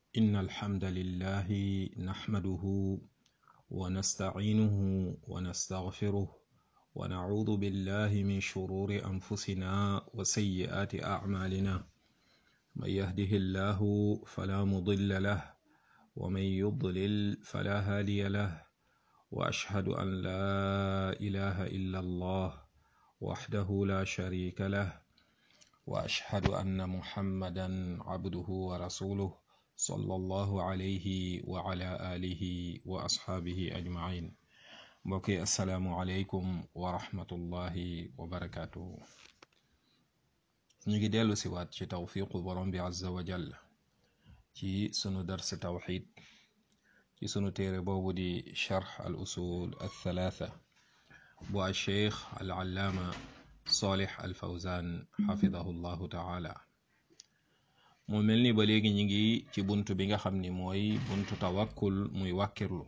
إن الحمد لله نحمده ونستعينه ونستغفره ونعوذ بالله من شرور أنفسنا وسيئات أعمالنا من يهده الله فلا مضل له ومن يضلل فلا هادي له وأشهد أن لا إله إلا الله وحده لا شريك له وأشهد أن محمدا عبده ورسوله صلى الله عليه وعلى آله وأصحابه أجمعين mbokki asalaamualeykum wa rahmatullahi wa barakaatuhu ñu ngi dellu si waat ci tawfiqu borom bi azza wa jall ci sunu dars tawxid ci sunu téere boobu di charx al usul al thalatha bu al cheikh al allaama salih al fawzan xafidahu llahu taala mu mel ni ba léegi ñi ngi ci bunt bi nga xam ni mooy buntu tawakkul muy wàkkirlu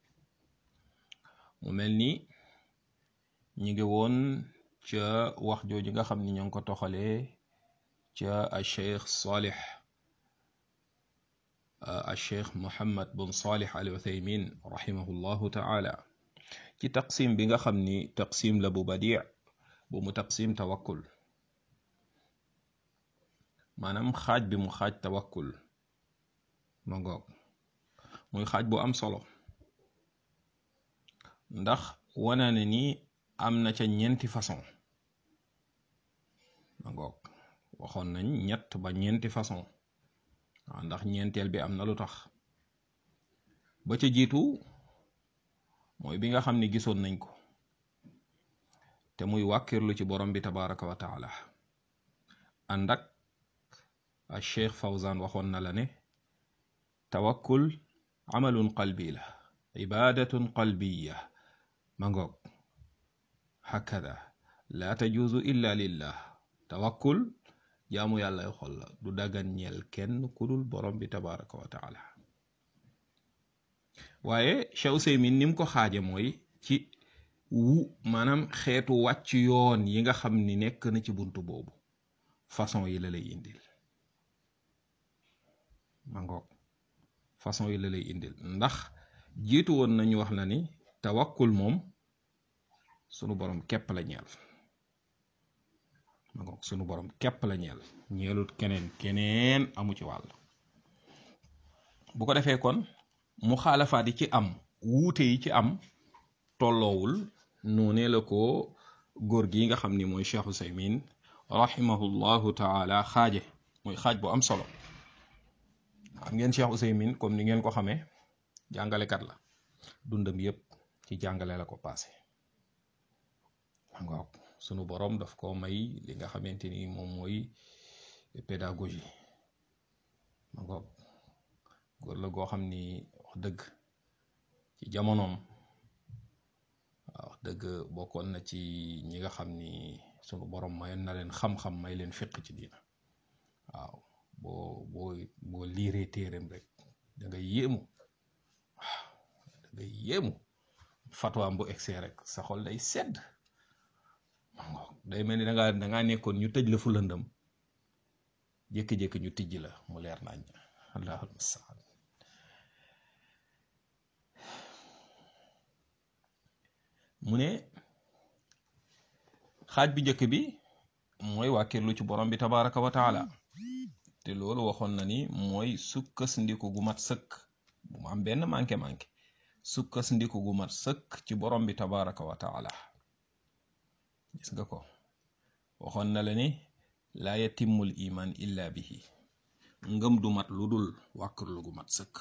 mu mel ni ñi ngi woon ca wax jooju nga xam ni ñoo ngi ko toxalee ca a cheikh salih a cheikh mohammad bun salih al uthaymin rahimahullahu taala ci taqsim bi nga xam ni taqsim la bu badi bu mu taqsim tawakkul maanaam xaaj bi mu xaaj tawakkul ma ngoog muy xaaj bu am solo ndax wana ne ni am na ca ñeenti façon ma ngoog waxoon nañ ñett ba ñeenti façon waaw ndax ñeenteel bi am na lu tax ba ca jiitu mooy bi nga xam ne gisoon nañ ko te muy wàkkirlu ci borom bi tabaraka wa taala ànd ak a cheikh fawzan waxoon na la ne tawakkul amalun qalbi la ibadatun qalbiya ma ngoog hakada la tajuuzu illa lillah tawakkul jaamu yàllay xol la du dagan ñeel kenn kudul borom bi tabaraka wa taala waaye Cheikh Useymin ni mu ko xaaje mooy ci wu maanaam xeetu wàcc yoon yi nga xam ni nekk na ci buntu boobu façon yi la lay indil ma ngoog façon yi la lay indil ndax jiitu woon nañu wax la ni tawakkul moom sunu borom képp la ñeel ma ngoog sunu borom képp la ñeel ñeelut keneen keneen amu ci wàll bu ko defee kon mu xaalafaat yi ci am wuute yi ci am tolloowul noonee la ko góor gi nga xam ni mooy Cheikh Usaymin rahimahullahu taala xaaje muy xaaj bu am solo xam ngeen Cheikh Usaymin comme ni ngeen ko xamee jàngalekat la dundam yépp ci jàngale la ko passé ngoog sunu borom daf ko may li nga xamante ni moom mooy pédagogie ma ngoog góor la goo xam ni wax dëgg ci jamonoom wax dëgg bokkoon na ci ñi nga xam ni sunu borom mayoon na leen xam-xam may leen fiq ci diina waaw boo boo boo liiree téereem rek da nga yéemu waaw da nga yéemu fatwaam bu egsee rek sa xol day sedd day mel ni dangaa dangaa nekkoon ñu tëj la fu lëndëm jékki-jékki ñu tijj la mu leer nañ allahul mustaan mu ne xaaj bi njëkk bi mooy wàkkirlu ci borom bi tabaraka wa taala te loolu waxoon na ni mooy sukkas ndiku gu mat sëkk bu mu am benn manqué manqué sukkas ndiku gu mat sëkk ci borom bi tabaraka wa taala gis nga ko waxoon na la ni laa yatimmul iman illa bihi ngëm du mat lu dul wàkkirlu gu mat sëkk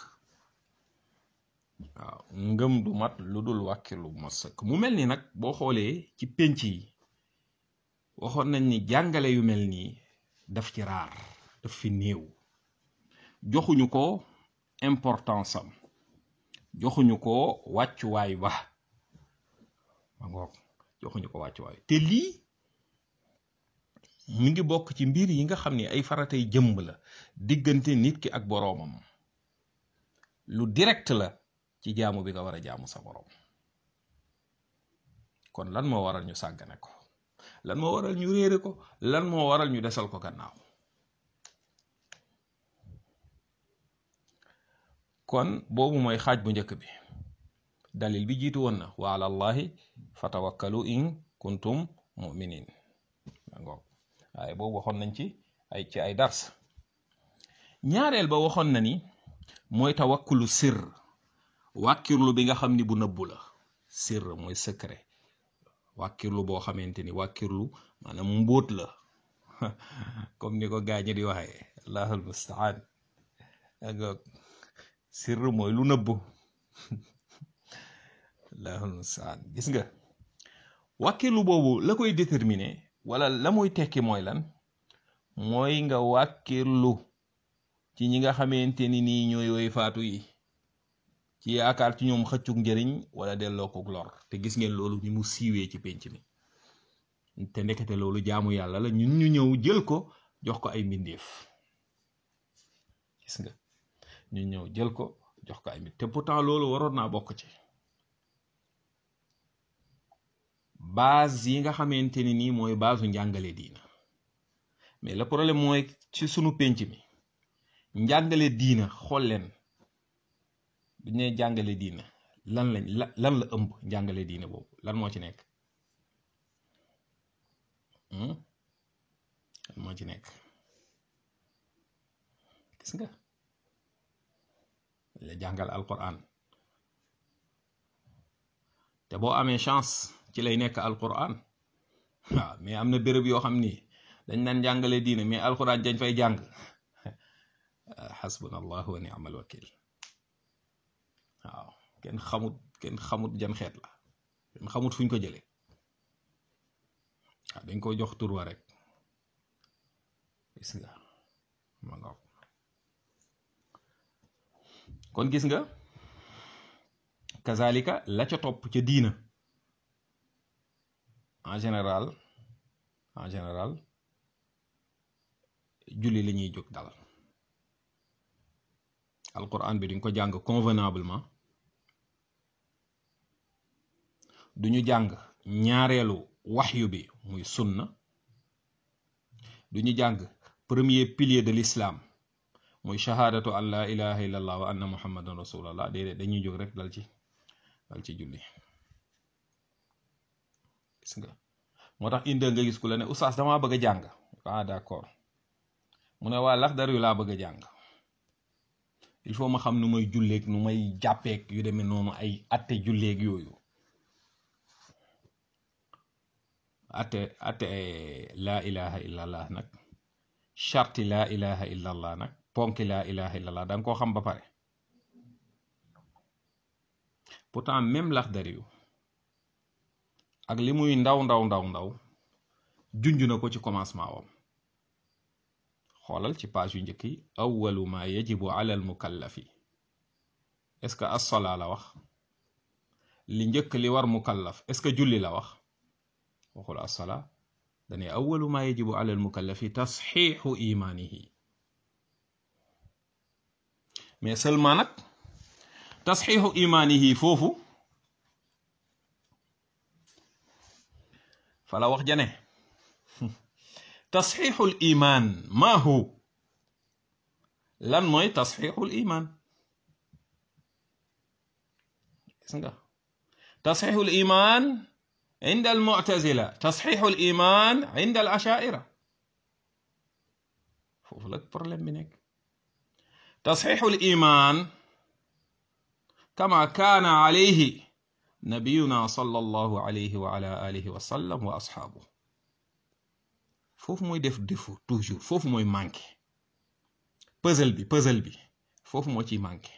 waaw ngëm du mat lu dul wàkkirlu gu mat sëkk mu mel ni nag boo xoolee ci pénc yi waxoon nañ ni jàngale yu mel nii daf ci raar daf fi néew joxuñu ko importance am joxuñu ko wàccuwaay ba ma ngoog joxuñu ko wàccuwaay te lii mi ngi bokk ci mbir yi nga xam ni ay faratay jëmb la diggante nit ki ak boroomam lu direct la ci jaamu bi nga war a jaamu sa boroom kon lan moo waral ñu sàggane ko lan moo waral ñu réere ko lan moo waral ñu desal ko gannaaw kon boobu mooy xaaj bu njëkk bi dalil bi jiitu woon na wa ala allahi fatawakkalu in kuntum muminin ngoog waaye boobu waxoon nañ ci ay ci ay dars ñaareel ba waxoon na ni mooy tawakkulu sir wàkkirlu bi nga xam ni bu nëbbu la sir mooy secret wàkkirlu boo xamante ni wàkkirlu maanaam mbóot la comme ni ko gaañi di waxee allahul mustaan ngoog sir mooy lu nëbbu allahul mustaan gis nga wàkkirlu boobu la koy déterminer wala la muy tekki mooy lan mooy nga wàkkirlu ci ñi nga xamante ni nii ñooy woy faatu yi ci yaakaar ci ñoom xëccug njëriñ wala delloo ko lor te gis ngeen loolu ni mu siiwee ci pénc mi te ndekete loolu jaamu yàlla la ñun ñu ñëw jël ko jox ko ay mbindeef gis nga ñu ñëw jël ko jox ko ay mbindeef te pourtant loolu waroon naa bokk ci base yi nga xamante ni nii mooy baasu njàngale diina mais le problème mooy ci sunu pénc mi njàngale diina xool leen bu ñu nee jàngale diina lan lañ lan la ëmb njàngale diina boobu lan moo ci nekk lan moo ci nekk gis nga la jàngal alquran te boo amee chance ci lay nekk alquran waaw mais am na béréb yoo xam ni dañ naan jàngale diina mais alquran dañ fay jàng xasbuna allah wa ni'mal wakil waaw kenn xamut kenn xamut jan xeet la kenn xamut fuñ ko jële waaw dañ ko jox tur wa rek gis nga ma nga kon gis nga kazalika la ca topp ca diina en général en général julli la ñuy jóg dal alquran bi duñ ko jàng convenablement duñu jàng ñaareelu waxyu bi muy sunna duñu jàng premier pilier de l'islam muy shahadatu an la ilaha illallah wa anna muhammadan rasulallah déedéet dañuy jóg rek dal ci dal ci julli gis nga moo tax inde nga gis ku la ne oustaz damaa bëgg a jàng ah d'accord mu ne waa lax dar yu laa bëgg a jàng il faut ma xam nu may julleeg nu may jàppeeg yu demee noonu ay atte julleeg yooyu atte atte laa ilaha illallah nag charti laa ilaha illallah nag ponki laa ilaha illallah da nga koo xam ba pare pourtant même lax dar yu ak li muy ndaw ndaw ndaw ndaw junj na ko ci commencement wam xoolal ci page yu njëkk yi awalu ma yajibu ala al mukallafi est-ce que as-salaa la wax li njëkk li war mukallaf est-ce que julli la wax waxul as-salaa dane awalu ma yajibu ala al mukallafi tasxiixu imaanihi mais seulement nag tasxiixu imaanihi foofu fala wax jane tasxiixul imaan maa hu lan mooy tasxiixul imaan gis nga tasxiixul imaan inda al mu'tazila tasxiixul imaan inda al ashaa'ira foofu la problème bi nekk tasxiixul imaan kama kaana alayhi nabiyuna sallallahu alayhi wa ala alihi wa sallam wa asxaabu foofu mooy def défaut toujours foofu mooy manqué puzzle bi puzzle bi foofu moo ciy manqué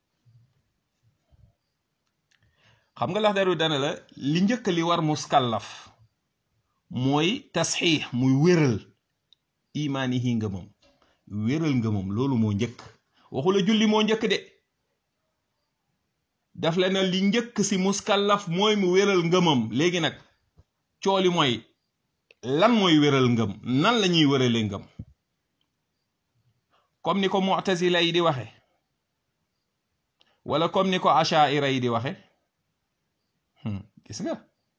xam nga lax daru dana la li njëkk li war muskallaf mooy tasxiix muy wéral imaanihi ngëmam wéral ngëmam loolu moo njëkk waxu la julli moo njëkk de daf la na li njëkk si muskallaf mooy mu wéral ngëmam léegi nag cooli mooy lan mooy wéral ngëm nan la ñuy wérale ngëm comme ni ko mu'tazila yi di waxe wala comme ni ko ashaira yi di waxe gis nga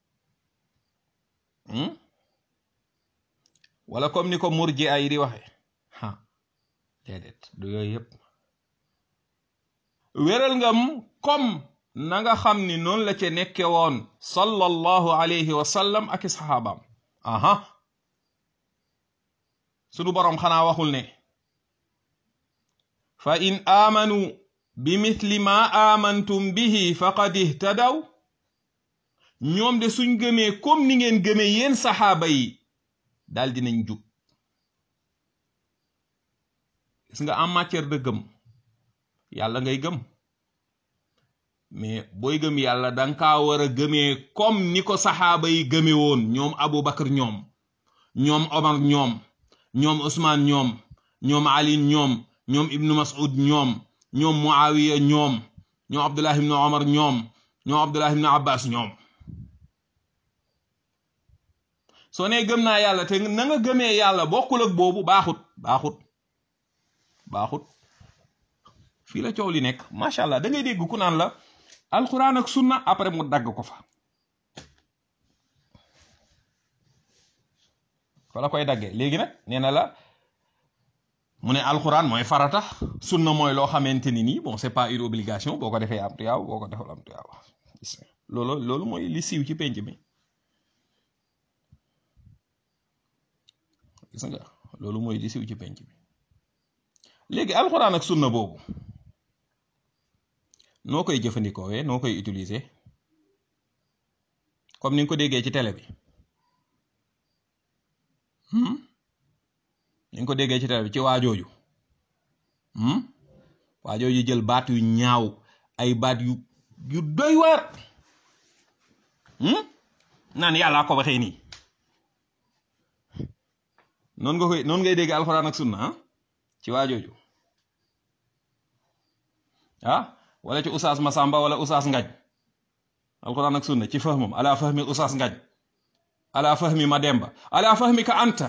wala comme ni ko murji'a yi di waxe ha déedéet du yooyu yépp wéral ngam comme na nga xam ni noonu la ca nekke woon sallallahu alayhi wa sallam ak i saxaabaam aha sunu boroom xanaa waxul ne fa in aamanu bi mithli ma aamantum bihi faqad ihtadaw ñoom de suñ gëmee comme ni ngeen gëmee yéen saxaaba yi daal dinañ jub gis nga en matière de gëm yàlla ngay gëm mais booy gëm yàlla danga kaa war a gëmee comme ni ko saxaaba yi gëme woon ñoom Abu Bakar ñoom ñoom Omar ñoom ñoom Ousmane ñoom ñoom Ali ñoom ñoom Ibnu Mas'ud ñoom ñoom Muawiya ñoom ñoom Abdullah ibnu Omar ñoom ñoom Abdullah ibnu Abbas ñoom soo nee gëm naa yàlla te na nga gëmee yàlla bokkul ak boobu baaxut baaxut baaxut fii la coow li nekk macha allah da ngay dégg ku naan la alquran ak sunna après mu dagg ko fa fa la koy daggee léegi nag nee na la mu ne alquran mooy farata sunna mooy loo xamante ni nii bon c'est pas une obligation boo ko defee am tuyaaw boo ko deful am tuyaaw loolu loolu mooy li siiw ci penc mi gis nga loolu mooy li siiw ci penc mi léegi alquran ak sunna boobu noo koy jëfandikoowee noo koy utiliser comme ni nga ko déggee ci télé bi ni nga ko déggee ci télé bi ci waajooju waajooju jël baat yu ñaaw ay baat yu yu doy waar naan yàllaa ko waxee nii noonu nga koy noonu ngay dégg alxuraan ak sunna ah ci waajooju ah wala ci usaas Masamba wala usaas Ngañ alxuraan ak sunna ci fahmam ala fahmi usaas Ngañ ala fahmi Mademba ala fahmi ka anta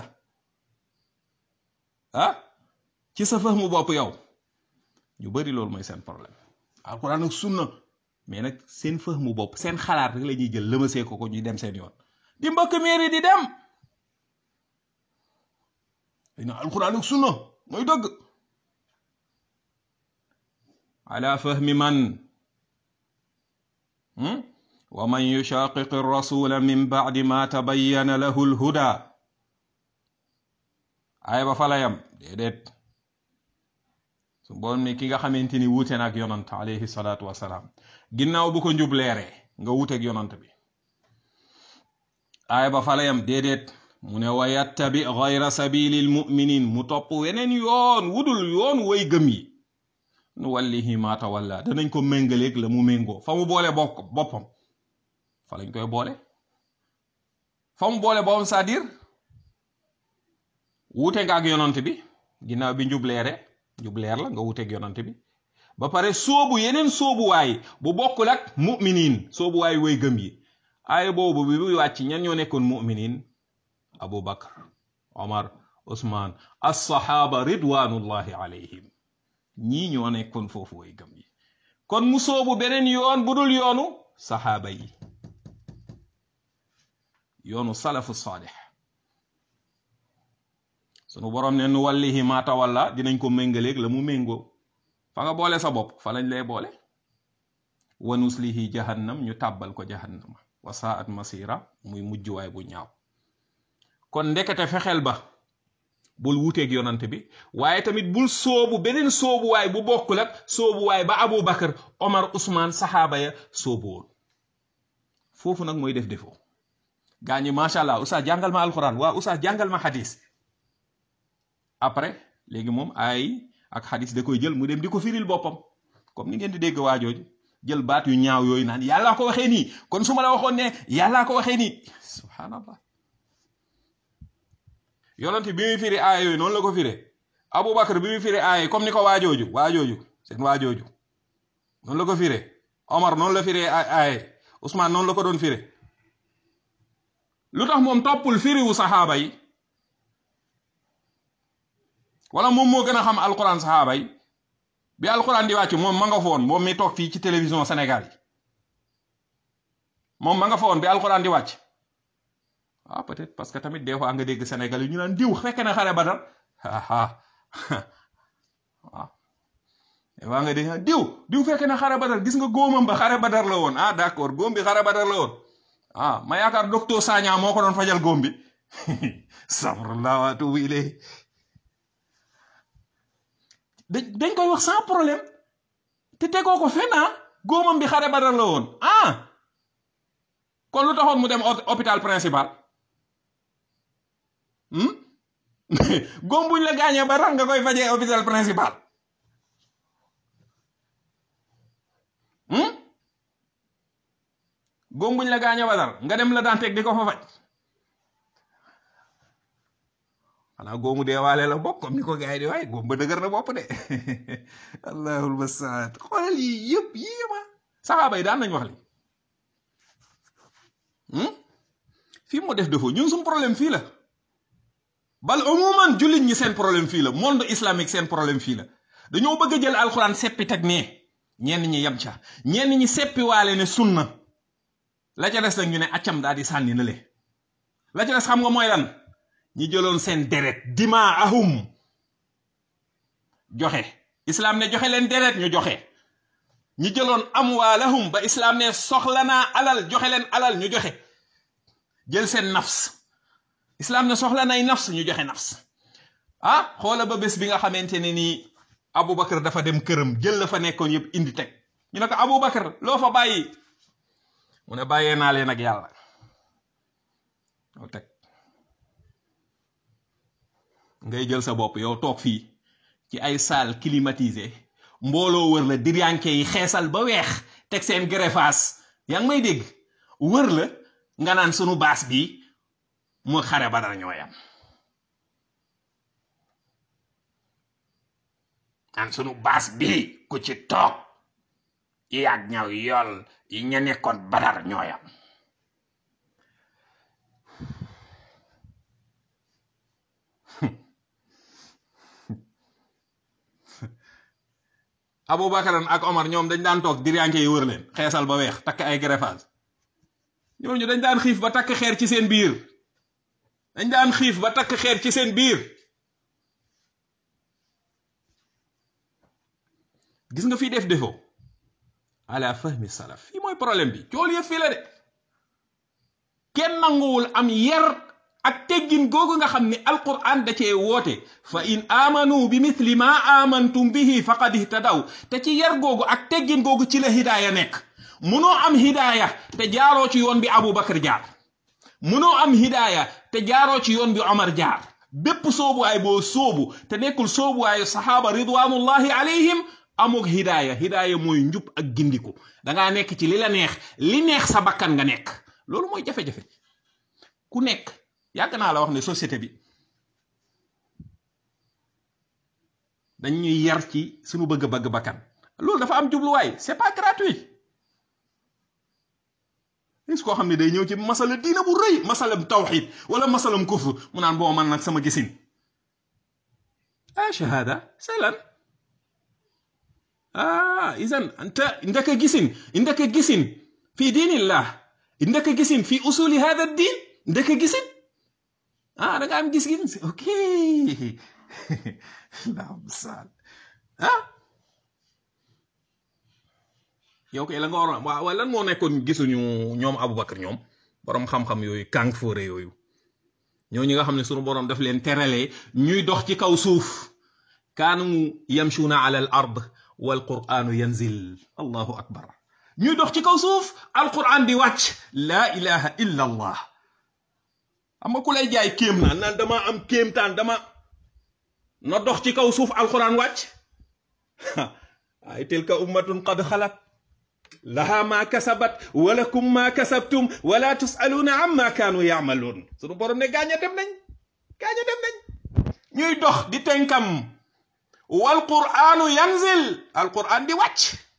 ah ci sa fahmu bopp yow ñu bari loolu mooy seen problème alxuraan ak sunna mais nag seen fahmu bopp seen xalaat rek la ñuy jël lëmasee ko ko ñuy dem seen yoon di mbëkk miiri di dem na alxuraan ak sunna mooy dëgg ala fahmi man wa man yushaqiq rasula min ba'di ma tabayyana lahu lhuda ay ba fala yam déedéet su boon ni ki nga xamante ni wuute na ak yonant alayhi salaatu wasalaam ginnaaw bu ko njub leeree nga wuuteeg yonant bi ay ba fala yam déedéet mu ne wa yattabi gayra sabilil muminin mu topp weneen yoon wudul yoon way gëm yi nu wallihi ma tawalla danañ ko méngaleeg la mu méngoo fa mu boole bokk boppam fa lañ koy boole fa mu boole boppam c'est-à-dire wuute nga ak yonant bi ginnaaw bi njub leere njub leer la nga wuuteeg yonant bi ba pare soobu yeneen soobuwaay bu bokkul ak muminin soobuwaay way gëm yi aaya boobu bi muy wàcc ñan ñoo nekkoon muminin abu bakar omar usman alsaxaaba ridwanullahi alayhim ñii ñoo nekkoon foofu way gëm yi kon mu soobu beneen yoon bu dul yoonu saxaaba yi yoonu salafu saalix sunu boroom ne nu wallihi ma tawalla dinañ ko méngaleeg la mu méngoo fa nga boole sa bopp fa lañ lay boole wa nuslihi jahannam ñu tàbbal ko jahannama wa saat masira muy mujjuwaay bu ñaaw kon ndekete fexeel ba bul wuuteeg yonant bi waaye tamit bul soobu beneen soobuwaay bu bokkul ak soobuwaay ba Abu Bakar Omar Ousmane saxaaba ya soobu woon foofu nag mooy def defoo gaa ñi macha allah oustaz jàngal ma alquran waa oustaz jàngal ma xadis après léegi moom ay ak xadis da koy jël mu dem di ko firil boppam comme ni ngeen di dégg waajooju jël baat yu ñaaw yooyu naan yàllaa ko waxee nii kon su ma la waxoon ne yàllaa ko waxee nii subhanallah yonent bi muy firi aaya yooyu noonu la ko firee Aboubacar bi muy firi aaya comme ni ko waajooju waajooju seen waajooju noonu la ko firee Omar noonu la firee aaya Ousmane noonu la ko doon firee lu tax moom toppul firiwu saxaaba yi wala moom moo gën a xam alquran saxaaba yi bi alquran di wàcc moom ma nga foon moom mi toog fii ci télévision Sénégal yi moom ma nga foon bi alquran di wàcc ah peut-être parce que tamit des fois nga dégg Sénégal yi ñu naan diw fekk na xare Badar ah waaw waa nga dégg diw diw fekk na xare badar gis nga góomam ba xare badar la woon ah d'accord góom bi xare badar la woon ah ma yaakaar docteur Sagna moo ko doon fajal góom bi astaghfirullah wa atubu ilayhi dañ koy wax sans problème te tegoo ko fenn ah góomam bi xare badar la woon ah kon lu taxoon mu dem hôpital principal góom buñ la gaañee ba tax nga koy fajee hôpital principal góom buñ la gaañee ba tax nga dem la daan teg di ko fa faj xanaa góomu dee waale la bokk comme ni ko gars yi di waaye góom ba dëgër na bopp de allahul basaat xoolal yi yëpp yii yëpp saxaaba yi daan nañ wax li fii moo def defoo ñun suñu problème fii la bal umuman jullit ñi seen problème fii la monde islamique seen problème fii la dañoo bëgg a jël alxuraan seppi teg nee ñenn ñi yem ca ñenn ñi seppi waale ne sunna la ca des nag ñu ne accam daal di sànni na le la ca des xam nga mooy lan ñi jëloon seen deret dima ahum joxe islam ne joxe leen deret ñu joxe ñi jëloon amwaalahum ba islam ne soxla naa alal joxe leen alal ñu joxe jël seen nafs islam ne soxla nay nafs ñu joxe nafs ah xoola ba bés bi nga xamante ne nii Aboubacar dafa dem këram jël la fa nekkoon yëpp indi teg ñu ne ko Aboubacar loo fa bàyyi mu ne bàyyee naa leen ak yàlla loo teg ngay jël sa bopp yow toog fii ci ay salle climatisée mbooloo wër la diryanke yi xeesal ba weex teg seen greffas yaa ngi may dégg wër la nga naan sunu baas bi mu xare ba dara ñooyam naan sunu baas bi ku ci toog yi yàgg ñaw yool yi ña nekkoon badar ñooyam Aboubacar ak Omar ñoom dañ daan toog diryanke yi wër leen xeesal ba weex takk ay greffage ñooñu dañ daan xiif ba takk xeer ci seen biir dañ daan xiif ba takk xeer ci seen biir gis nga fii def defoo ala fahmi salaf fii mooy problème bi cool yëpp fii la de kenn nanguwul am yar ak teggin googu nga xam ni alquran da cee woote fa in amanu bi mithli ma amantum bihi faqad ihtadaw te ci yar googu ak teggin googu ci la hidaaya nekk munoo am hidaaya te jaaroo ci yoon bi Aboubacar jaar munoo am hidaaya te jaaroo ci yoon bi Omar jaar bépp soobuwaay boo soobu te nekkul soobuwaayu saxaaba ridwanullahi alayhim amuk hidaaya hidaaya mooy njub ak gindiku dangaa nekk ci li la neex li neex sa bakkan nga nekk loolu mooy jafe-jafe ku nekk yàgg naa la wax ne société bi dañuy yar ci suñu bëgg-bëgg bakkan loolu dafa am jubluwaay c'est pas gratuit gis koo xam ne day ñëw ci masala diina bu rëy masalam tawxid wala masalam kufr mu naan boo man nag sama gisin ah shahada c'est lan ah isan anta ndaka gisin ndaka gisin fi diinillah ndaka gisin fi usuli hada diin ndaka gisin ah da nga am gis-gis ok ah yow kay la nga waroon waaw lan moo nekkoon gisuñu ñoom Aboubacar ñoom borom xam-xam yooyu kàng fóore yooyu ñoo ñi nga xam ne sunu borom daf leen teralee ñuy dox ci kaw suuf kaanu yamshuuna ala al ard wal quranu yanzil allahu akbar ñuy dox ci kaw suuf alquran di wàcc laa ilaha illa allah xam nga ku lay jaay kéem naan naan dama am kéemtaan dama na dox ci kaw suuf alquran wàcc ay tilka ummatun qad xalat laha ma kasabat walakum ma kasabtum wala tusaluuna amma kaanu yaamaluun sunu borom ne gaañ a dem nañ gaañ a dem nañ ñuy dox di tenkam wal qur'aanu yanzil al qur'an di wàcc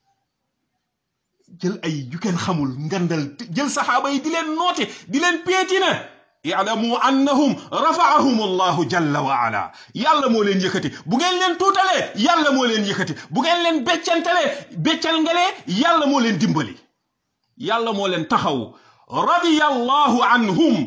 jël ay ju kenn xamul ngandal jël saxaaba yi di leen noote di leen péetina yaalamu annahum rafaahum allahu jalla wa ala yàlla moo leen yëkkati bu ngeen leen tuutalee yàlla moo leen yëkkati bu ngeen leen beccantalee beccal ngalee yàlla moo leen dimbali yàlla moo leen taxaw radiyallahu anhum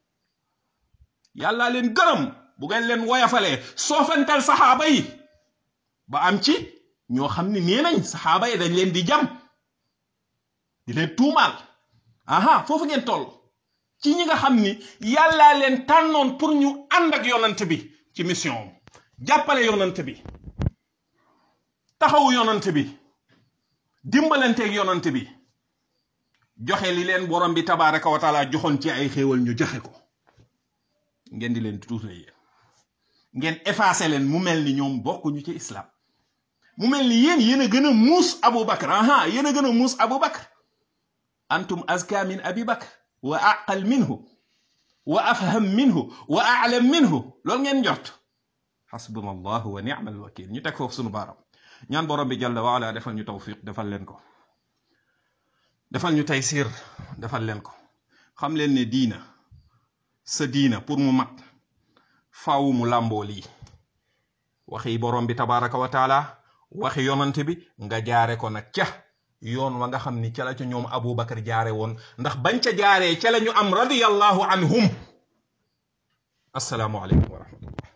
yàlla leen gërëm bu ngeen leen woyafalee soofantal saxaaba yi ba am ci ñoo xam ni nee nañ saxaaba yi dañ leen di jam di leen tuumaal aha foofu ngeen toll ci ñi nga xam ni yàllaa leen tànnoon pour ñu ànd ak yonant bi ci mission jàppale yonant bi taxawu yonant bi dimbalanteeg yonant bi joxe li leen borom bi tabaraka wa taala joxoon ci ay xéewal ñu joxe ko ngeen di leen tuutal yéen ngeen effacé leen mu mel ni ñoom bokkuñu ci islam mu mel ni yéen yéen a gën a muus Abu Bakr aha yéen a gën a muus Abu Bakr antum azka min abi bakr wa aqal minhu wa afham minhu wa a'lam minhu loolu ngeen jot xasbuna allahu wa ni'mal wakil ñu teg foofu sunu baaram ñaan borom bi jalla wa ala defal ñu tawfiq defal leen ko defal ñu taysir defal leen ko xam leen ne diina sa diina pour mu mat faaw mu làmboo lii waxi borom bi tabaraka wa taala waxi yonante bi nga jaare ko nag ca yoon wa nga xam ni ca la ca ñoom Abu Bakar jaare woon ndax bañ ca jaaree ca la ñu am radiyallahu anhum assalaamu aleykum wa rahmatullah